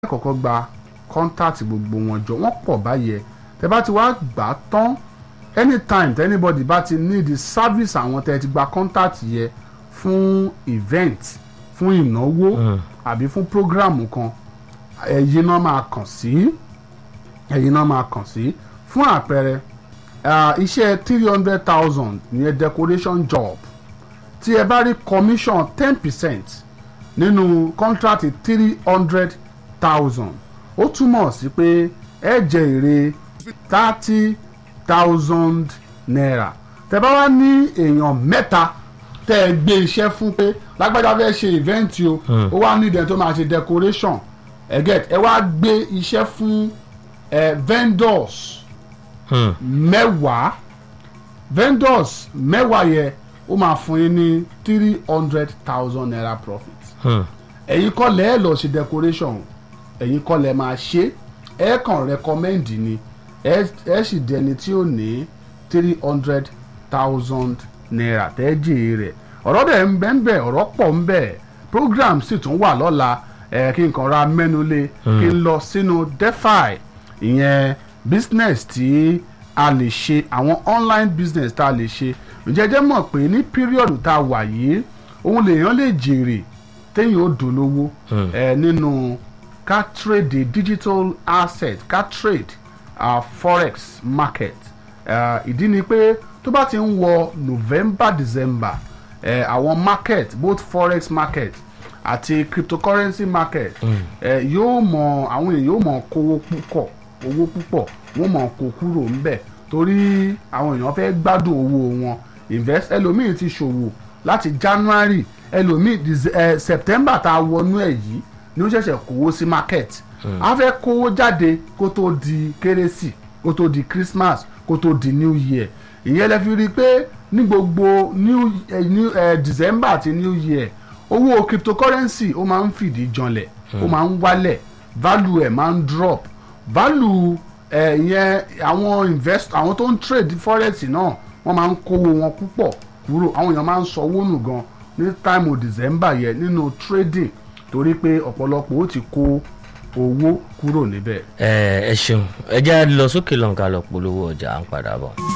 kọ́kọ́ gba kọ́ńtàtì gbogbo wọn jọ wọ́n pọ̀ báyẹn tẹ bá ti wá gbà á tán anytime tẹ anybody bá ti need the service àwọn tẹ ti gba kọ́ńtàtì yẹ fún event fún ìnáwó àbí fún program kan ẹ̀yin náà máa kàn sí ẹ̀yin náà máa kàn sí fún àpẹẹrẹ ah, iṣẹ́ three hundred thousand ìyẹn decoration job tí ẹ bá rí commission ten percent nínú contract three hundred thousand ó túmọ̀ sí pé ẹ jẹ èrè thirty thousand naira tẹ bá wá ní èèyàn mẹ́ta tẹ ẹ gbé iṣẹ́ fún pé lágbájá fẹ́ ṣe event o ó wá ní ìdẹ́n tó máa ṣe decoration ẹ get ẹ wá gbé iṣẹ́ fún ẹ vendors mẹ́wàá vendors mẹ́wàá yẹ ó máa fún yín ní three hundred thousand naira profit ẹ̀yin kọ́ lẹ́ ẹ̀ lọ ṣe decoration ẹ̀yin kọ́ lẹ́ máa ṣe ẹ̀ kàn recommend ni ẹ̀ ẹ̀ sì dẹni tí ó ní three hundred thousand naira tẹ́jì rẹ̀ ọ̀rọ̀ dẹ̀ ń bẹ́ ń bẹ̀ ọ̀rọ̀ pọ̀ ń bẹ̀ program sì tún wà lọ́la ẹ̀ kí n kàn ra mẹ́nu lé kí n lọ sínú defi ìyẹn business tí a lè ṣe àwọn online business tá a lè ṣe ǹjẹ́jẹ́ mọ̀ pé ní píríọ̀dù tá a wà yìí òun lèèyàn lè jèrè téèyàn ó dolówó ẹ nínú ká trade digital asset ká trade uh, forex market uh, ìdí ni pé tó bá ti ń wọ november december ẹ àwọn market both forex market àti cryptocurrency market ẹ yóò mọ àwọn èèyàn yóò mọ kówó púpọ̀ owó púpọ̀ wọ́n mọ̀ kó kúrò ńbẹ̀ torí àwọn èèyàn fẹ́ gbádùn owó wọn invest ẹlòmíì ti ṣòwò láti january ẹlòmíì Dece- eh, september tá a wọnú ẹ̀ yìí ni ó ṣẹ̀ṣẹ̀ kówó sí market a fẹ́ kówó jáde kó tó di kérésì kó tó di christmas kó tó di new year ìyẹn lẹ fi rí i pé ní gbogbo new, eh, new eh, december àti new year owó cryptocurrency ó máa ń fìdí janlẹ̀ ó máa ń wálẹ̀ value ẹ̀ máa ń drop value ẹ̀ yẹn àwọn invest àwọn tó ń trade forex náà wọ́n máa ń kówó wọn púpọ̀ kúrò àwọn èèyàn máa ń sanwó nù gan ní time december yẹn nínú trading torí pé ọ̀pọ̀lọpọ̀ ó ti kó owó kúrò níbẹ̀. ẹ ẹ ṣeun ẹ jẹ́ lọ sókè lọ́nkà lọ polówó ọjà à ń padà bọ̀.